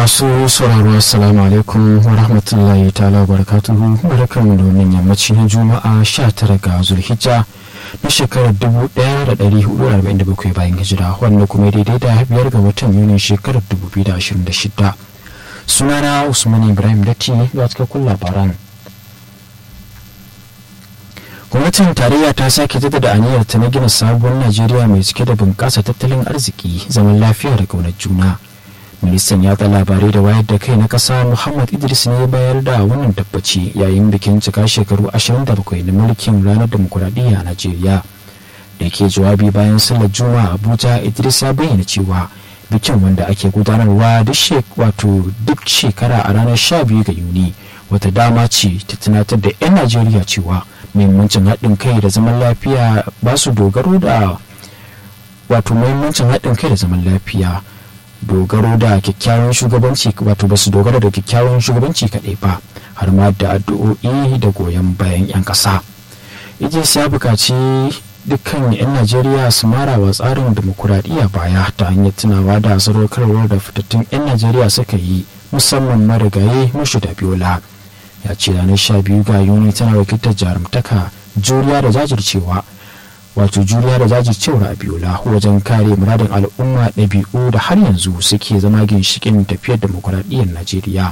masu sauraro assalamu alaikum wa rahmatullahi ta'ala wa barakatuhu barkan da wannan yammaci na juma'a 19 ga zulhijja na shekarar 1447 bayan hijira wanda kuma daidai da biyar ga watan yuni shekarar 2026 sunana usman ibrahim datti ga cikakkun labaran gwamnatin tarayya ta sake jaddada aniyar ta na gina sabuwar najeriya mai cike da bunƙasa tattalin arziki zaman lafiya da ƙaunar juna ministan yatsa labarai da wayar da kai na ƙasa muhammad idris ne bayar da wannan tabbaci yayin bikin cika shekaru 27 na mulkin ranar demokuraɗiyya a najeriya da ke jawabi bayan sallar juma'a abuja idris ya bayyana cewa bikin wanda ake gudanarwa wato duk shekara a ranar 12 ga yuni wata dama ce ta tunatar da 'yan najeriya cewa muhimmancin haɗin kai da zaman lafiya ba su dogaro da wato muhimmancin haɗin kai da zaman lafiya dogaro da kyakkyawan shugabanci wato ba su dogara da kyakkyawan shugabanci kaɗai ba har ma da addu'o'i da goyon bayan 'yan ƙasa idris ya buƙaci dukkan 'yan najeriya su mara wa tsarin demokuraɗiyya baya ta hanyar tunawa da sadaukarwar da fitattun 'yan najeriya suka yi musamman marigaye mushu da biola ya ce ranar sha biyu ga yuni tana wakiltar jarumtaka juriya da jajircewa wato juriya da jajircewar abiola wajen kare muradin al'umma ɗabi'u da har yanzu suke zama ginshikin tafiyar demokuraɗiyyar najeriya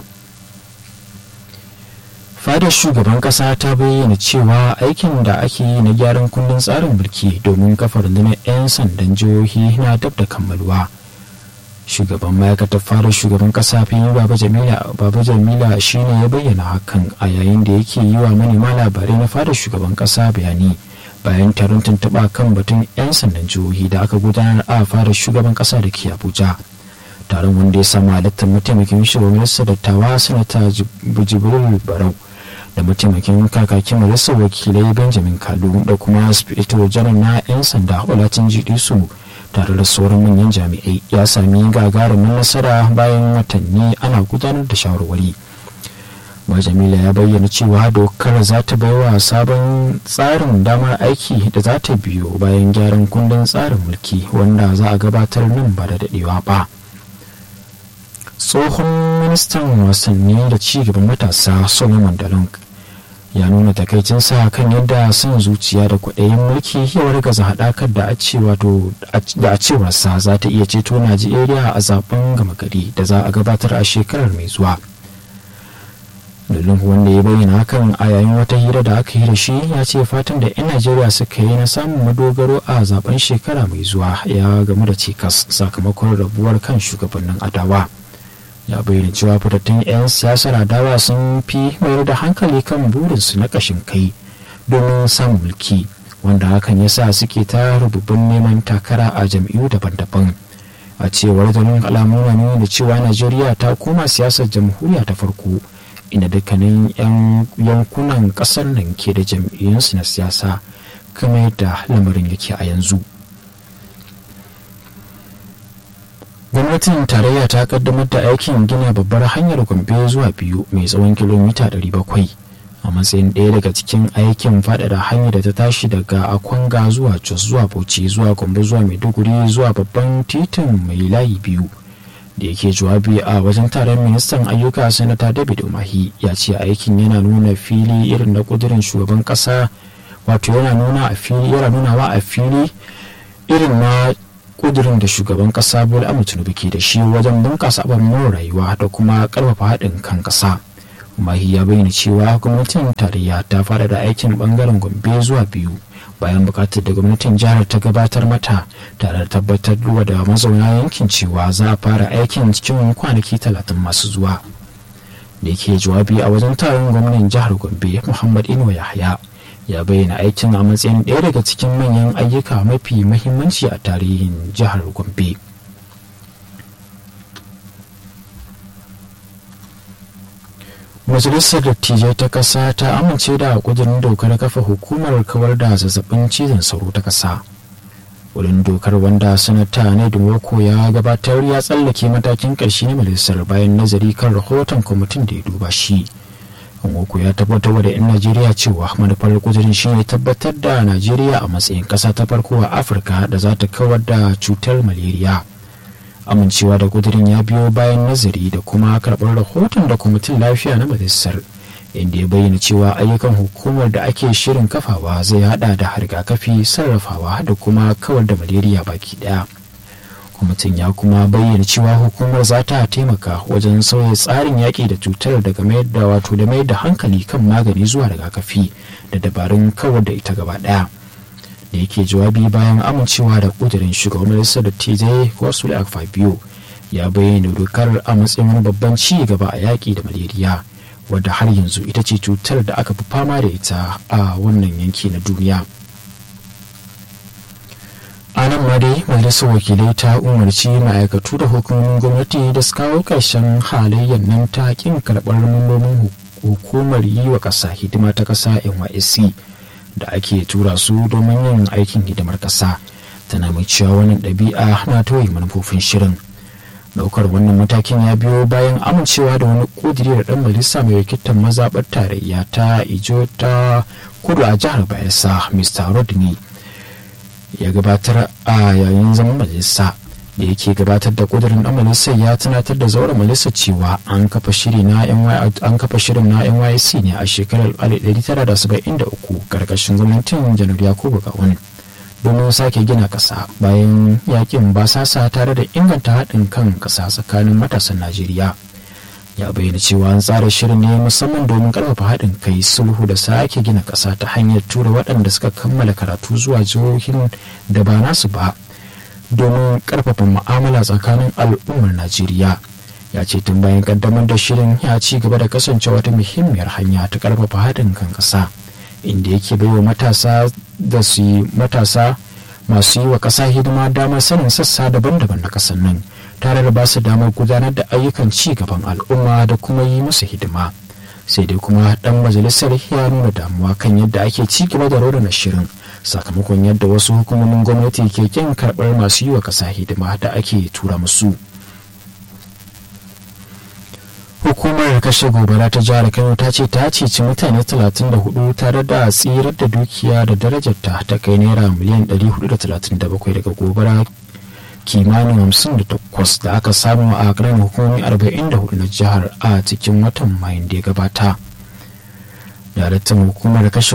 fadar shugaban ƙasa ta bayyana cewa aikin da ake yi na gyaran kundin tsarin mulki domin kafa rundunar 'yan sandan jihohi na dab da kammaluwa shugaban ma'aikatar fadar shugaban kasa fiye baba jamila baba jamila shine ya bayyana hakan a yayin da yake yi wa manema labarai na fadar shugaban kasa bayani bayan taron tuntuɓa kan batun 'yan sandan jihohi da aka gudanar a fadar shugaban kasa da ke abuja taron wanda ya samu halittar mataimakin shugaban majalisar dattawa sanata jibril barau da mataimakin kakakin majalisar wakilai benjamin kalu da kuma spiritual janar na 'yan sanda olatin jidisu tare da sauran manyan jami'ai ya sami gagarumin nasara bayan watanni ana gudanar da shawarwari jamila ya bayyana cewa dokar za ta baiwa sabon tsarin damar aiki da za ta biyo bayan gyaran kundin tsarin mulki wanda za a gabatar nan ba da daɗewa ba tsohon ministan wasanni da cigaban matasa solomon dalong ya nuna takaicinsa kan yadda son zuciya da kwaɗayin mulki ya wargaza haɗakar da a cewarsa za ta iya ceto najeriya a zaben gama gari da za a gabatar a shekarar mai zuwa dalilin wanda ya bayyana hakan a yayin wata hira da aka yi da shi ya ce fatan da 'yan najeriya suka yi na samun madogaro a zaben shekara mai zuwa ya gamu da cikas sakamakon rabuwar kan shugabannin adawa. ya bayyana cewa fitattun 'yan siyasar adawa sun fi mayar da hankali kan burinsu na kashin kai domin samun mulki wanda hakan ya sa suke ta rububin neman takara a jam'iyyu daban-daban a cewar zanen alamu na nuna da cewa najeriya ta koma siyasar jamhuriya ta farko inda dukkanin 'yan yankunan kasar nan ke da jam'iyyunsu na siyasa kamar yadda lamarin yake a yanzu gwamnatin tarayya ta kaddamar da aikin gina babbar hanyar gombe zuwa biyu mai tsawon kilomita 700 a matsayin ɗaya daga cikin aikin faɗaɗa hanyar da ta tashi daga akwanga zuwa jos zuwa bauchi zuwa gombe zuwa maiduguri zuwa babban titin mai layi biyu da yake jawabi a wajen taron ministan ayyuka sanata david umahi ya ce aikin yana nuna fili irin na kudirin shugaban ƙasa wato yana nuna a fili yana nunawa a fili irin na kudirin da shugaban kasa bola ahmed tinubu ke da shi wajen bunkasa ababen rayuwa da kuma karfafa haɗin kan kasa mahi ya bayyana cewa gwamnatin tarayya ta fara da aikin bangaren gombe zuwa biyu bayan bukatar da gwamnatin jihar ta gabatar mata tare da tabbatar da mazauna yankin cewa za a fara aikin cikin kwanaki talatin masu zuwa da yake jawabi a wajen taron gwamnan jihar gombe muhammad inuwa yahaya ya bayyana aikin a matsayin ɗaya daga cikin manyan ayyuka mafi mahimmanci a tarihin jihar gombe majalisar dattijai ta ƙasa ta amince da ƙudurin dokar kafa hukumar kawar da zazzabin cizon sauro ta ƙasa wurin dokar wanda sanata ne dumoko ya gabatar ya tsallake matakin ƙarshe na majalisar bayan nazari kan rahoton kwamitin da ya duba shi Nwoko ya tabbatar da 'yan Najeriya cewa manufar kudirin shi ne tabbatar da Najeriya a matsayin ƙasa ta farko a Afirka da za ta kawar da cutar malaria. amincewa da kudirin ya biyo bayan nazari da kuma karɓar rahoton da kwamitin lafiya na majalisar inda ya bayyana cewa ayyukan hukumar da ake shirin kafawa zai hada da rigakafi sarrafawa da kuma kawar da malaria baki daya kwamitin ya kuma bayyana cewa hukumar za ta taimaka wajen sauya tsarin yaƙi da cutar daga mayar da wato da mayar da hankali kan magani zuwa rigakafi da dabarun kawar da ita gaba daya da yake jawabi bayan amincewa da kudirin shugaban majalisar dattijai wasu biyu ya bayyana dokar a matsayin babban ci gaba a yaƙi da malaria wadda har yanzu ita ce cutar da aka fi fama da ita a wannan yanki na duniya a nan ma dai majalisar wakilai ta umarci ma'aikatu da hukumomin gwamnati da su kawo ƙarshen halayyar nan ta ƙin karɓar mambobin hukumar yi wa ƙasa hidima ta ƙasa nysc da ake tura su domin yin aikin hidimar ƙasa tana mai cewa wannan ɗabi'a na toye manufofin shirin daukar wannan matakin ya biyo bayan amincewa da wani kudiri da dan majalisa mai wakiltar mazaɓar tarayya ta ijo ta kudu a jihar bayelsa mr rodney ya gabatar a yayin zaman majalisa da yake gabatar da kudirin dan majalisar ya tunatar da zauren majalisa cewa an kafa shiri na an kafa shirin na NYC ne a shekarar 1973 karkashin gwamnatin janar yakubu gawon domin sake gina ƙasa bayan yakin basasa tare da inganta haɗin kan ƙasa tsakanin matasan najeriya ya bayyana cewa an tsara shirin ne musamman domin ƙarfafa haɗin kai sulhu da sake gina ƙasa ta hanyar tura waɗanda suka kammala karatu zuwa jihohin da ba nasu ba domin ƙarfafa mu'amala tsakanin al'ummar najeriya ya ce tun bayan ƙaddamar da shirin ya ci gaba da kasancewa wata muhimmiyar hanya ta ƙarfafa haɗin kan ƙasa inda yake baiwa matasa da su yi matasa masu yi wa ƙasa hidima damar sanin sassa daban-daban na ƙasar nan tare da ba su damar gudanar da ayyukan ci gaban al'umma da kuma yi musu hidima sai dai kuma dan majalisar ya nuna damuwa kan yadda ake ci gaba da raunana shirin sakamakon yadda wasu hukumomin gwamnati ke kin karɓar masu yi wa ƙasa hidima da ake tura musu. hukumar kashe gobara ta jihar kano ta ce ta ceci mutane 34 tare da tsirar da dukiya da darajarta ta kai naira miliyan 437 daga gobara kimanin 58 da aka samu a ƙarin hukumomi 44 na jihar a cikin watan mayin da ya gabata daraktan hukumar kashe